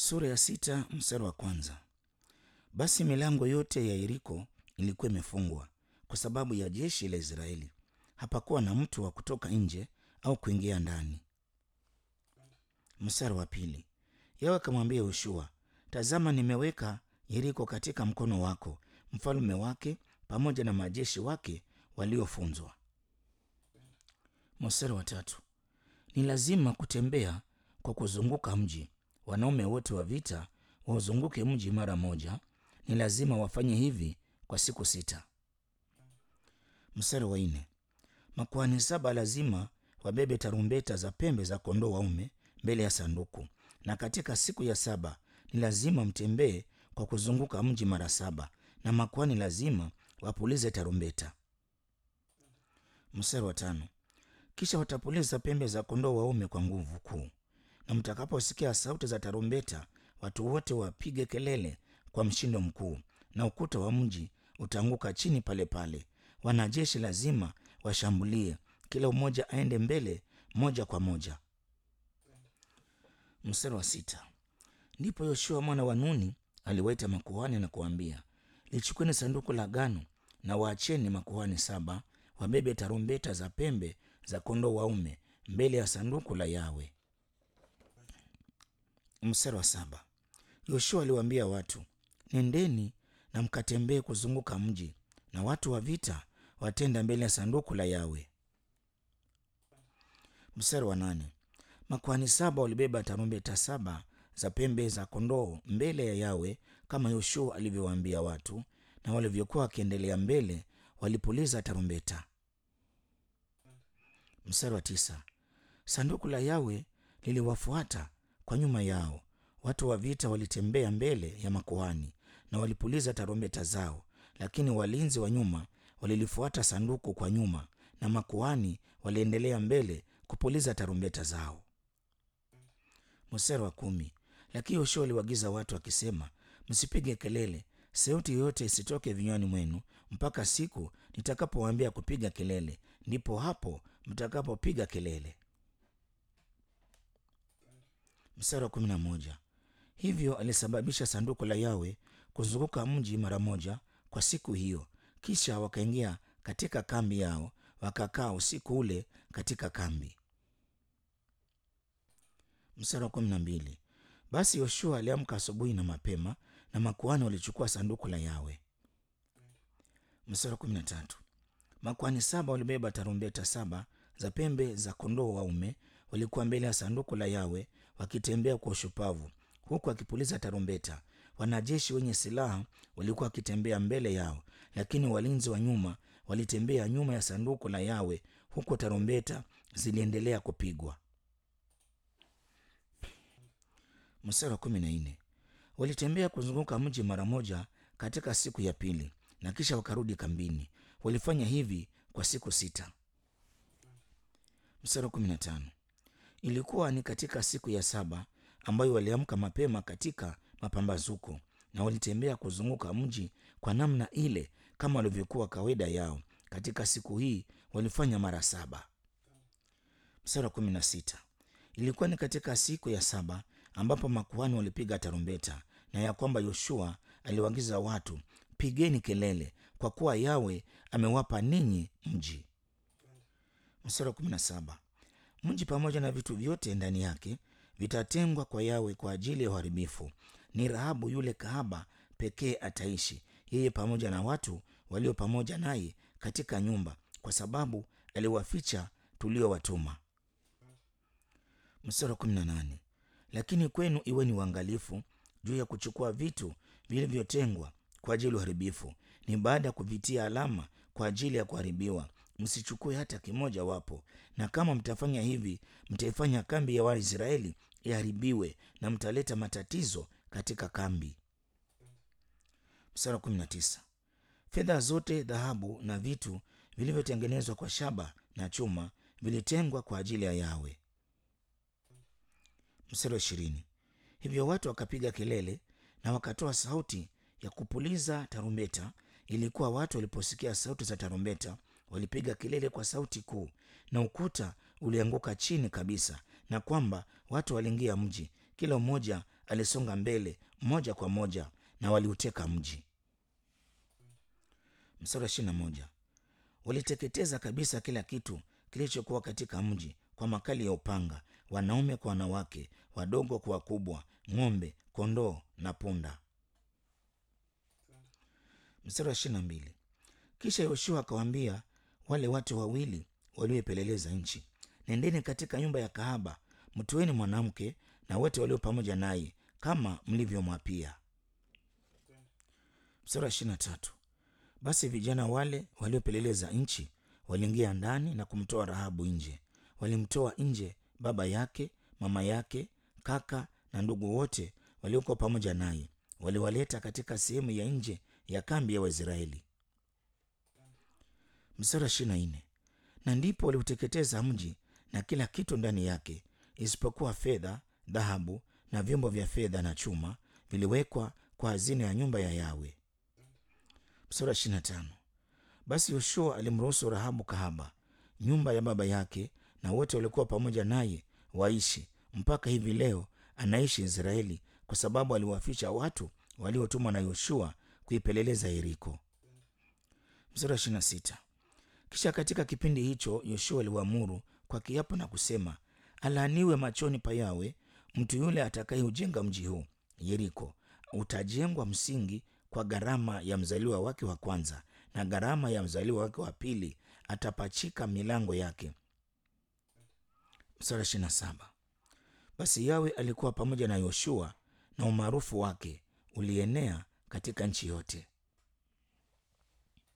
Sura ya sita mstari wa kwanza. Basi milango yote ya Yeriko ilikuwa imefungwa kwa sababu ya jeshi la Israeli. Hapakuwa na mtu wa kutoka nje au kuingia ndani. Mstari wa pili. Yawe akamwambia Yoshua, tazama, nimeweka Yeriko katika mkono wako, mfalme wake pamoja na majeshi wake waliofunzwa. Mstari wa tatu. Ni lazima kutembea kwa kuzunguka mji. Wanaume wote wa vita wauzunguke mji mara moja. Ni lazima wafanye hivi kwa siku sita. Mstari wa nne. Makuhani saba lazima wabebe tarumbeta za pembe za kondoo waume mbele ya sanduku, na katika siku ya saba ni lazima mtembee kwa kuzunguka mji mara saba, na makuhani lazima wapulize tarumbeta. Mstari wa tano. Kisha watapuliza pembe za kondoo waume kwa nguvu kuu, na mtakaposikia sauti za tarumbeta, watu wote wapige kelele kwa mshindo mkuu, na ukuta wa mji utaanguka chini pale pale. Wanajeshi lazima washambulie, kila mmoja aende mbele moja kwa moja. Mstari wa sita. Ndipo Yoshua mwana wa Nuni aliwaita makuhani na kuambia, lichukueni sanduku la agano na waacheni makuhani saba wabebe tarumbeta za pembe za kondoo waume mbele ya sanduku la Yawe. Mstari wa saba. Yoshua aliwaambia watu, nendeni na mkatembee kuzunguka mji, na watu wa vita watenda mbele ya sanduku la Yawe. Mstari wa nane. Makuhani saba walibeba tarumbeta saba za pembe za kondoo mbele ya Yawe kama Yoshua alivyowaambia watu, na walivyokuwa wakiendelea mbele walipuliza tarumbeta. Mstari wa tisa. Sanduku la Yawe liliwafuata kwa nyuma yao. Watu wa vita walitembea mbele ya makuhani na walipuliza tarumbeta zao, lakini walinzi wa nyuma walilifuata sanduku kwa nyuma, na makuhani waliendelea mbele kupuliza tarumbeta zao. Mstari wa kumi. Lakini Yoshua aliwaagiza watu akisema, msipige kelele, sauti yoyote isitoke vinywani mwenu mpaka siku nitakapowaambia kupiga kelele, ndipo hapo mtakapopiga kelele. Mstari wa kumi na moja. Hivyo alisababisha sanduku la Yawe kuzunguka mji mara moja kwa siku hiyo. Kisha wakaingia katika kambi yao, wakakaa usiku ule katika kambi. Mstari wa kumi na mbili. Basi Yoshua aliamka asubuhi na mapema, na makuhani walichukua sanduku la Yawe. Mstari wa kumi na tatu. Makuhani saba walibeba tarumbeta saba za pembe za kondoo waume, walikuwa mbele ya sanduku la Yawe wakitembea kwa ushupavu, huku akipuliza tarumbeta. Wanajeshi wenye silaha walikuwa wakitembea mbele yao, lakini walinzi wa nyuma walitembea nyuma ya sanduku la Yawe, huku tarumbeta ziliendelea kupigwa. Mstari wa kumi na nne. Walitembea kuzunguka mji mara moja katika siku ya pili, na kisha wakarudi kambini. Walifanya hivi kwa siku sita. Mstari wa kumi na tano. Ilikuwa ni katika siku ya saba ambayo waliamka mapema katika mapambazuko, na walitembea kuzunguka mji kwa namna ile kama walivyokuwa kawaida yao. Katika siku hii walifanya mara saba. Mstari wa kumi na sita. Ilikuwa ni katika siku ya saba ambapo makuhani walipiga tarumbeta, na ya kwamba Yoshua aliwaagiza watu, pigeni kelele, kwa kuwa Yawe amewapa ninyi mji. Mstari wa kumi na saba. Mji pamoja na vitu vyote ndani yake vitatengwa kwa Yawe kwa ajili ya uharibifu. Ni Rahabu yule kahaba pekee ataishi, yeye pamoja na watu walio pamoja naye katika nyumba, kwa sababu aliwaficha tuliowatuma. Mstari wa kumi na nane. Lakini kwenu iweni uangalifu juu ya kuchukua vitu vilivyotengwa kwa ajili ya uharibifu, ni baada ya kuvitia alama kwa ajili ya kuharibiwa. Msichukue hata kimoja wapo, na kama mtafanya hivi, mtaifanya kambi ya Waisraeli iharibiwe na mtaleta matatizo katika kambi. Mstari wa kumi na tisa. Fedha zote, dhahabu na vitu vilivyotengenezwa kwa shaba na chuma vilitengwa kwa ajili ya Yawe. Mstari wa ishirini. Hivyo watu wakapiga kelele na wakatoa sauti ya kupuliza tarumbeta. Ilikuwa watu waliposikia sauti za tarumbeta walipiga kelele kwa sauti kuu, na ukuta ulianguka chini kabisa, na kwamba watu waliingia mji, kila mmoja alisonga mbele moja kwa moja na waliuteka mji. Mstari wa ishirini na moja waliteketeza kabisa kila kitu kilichokuwa katika mji kwa makali ya upanga, wanaume kwa wanawake, wadogo kwa wakubwa, ng'ombe, kondoo na punda. Mstari wa ishirini na mbili kisha Yoshua akawaambia wale watu wawili walioipeleleza nchi, nendeni katika nyumba ya kahaba, mtoeni mwanamke na wote walio pamoja naye kama mlivyomwapia. Mstari wa ishirini na tatu basi vijana wale waliopeleleza nchi waliingia ndani na kumtoa Rahabu nje. Walimtoa nje baba yake, mama yake, kaka na ndugu wote waliokuwa pamoja naye, waliwaleta katika sehemu ya nje ya kambi ya Waisraeli. Mstari wa ishirini na nne na ndipo waliuteketeza mji na kila kitu ndani yake, isipokuwa fedha, dhahabu na vyombo vya fedha na chuma viliwekwa kwa hazina ya nyumba ya Yawe. Mstari wa ishirini na tano basi Yoshua alimruhusu Rahabu kahaba, nyumba ya baba yake na wote waliokuwa pamoja naye waishi mpaka hivi leo anaishi Israeli, kwa sababu aliwaficha watu waliotumwa na Yoshua kuipeleleza Yeriko. Mstari wa ishirini na sita kisha katika kipindi hicho Yoshua aliwaamuru kwa kiapo na kusema, alaaniwe machoni pa Yawe mtu yule atakayeujenga mji huu Yeriko. Utajengwa msingi kwa gharama ya mzaliwa wake wa kwanza, na gharama ya mzaliwa wake wa pili atapachika milango yake. Mstari ishirini na saba basi Yawe alikuwa pamoja na Yoshua na umaarufu wake ulienea katika nchi yote.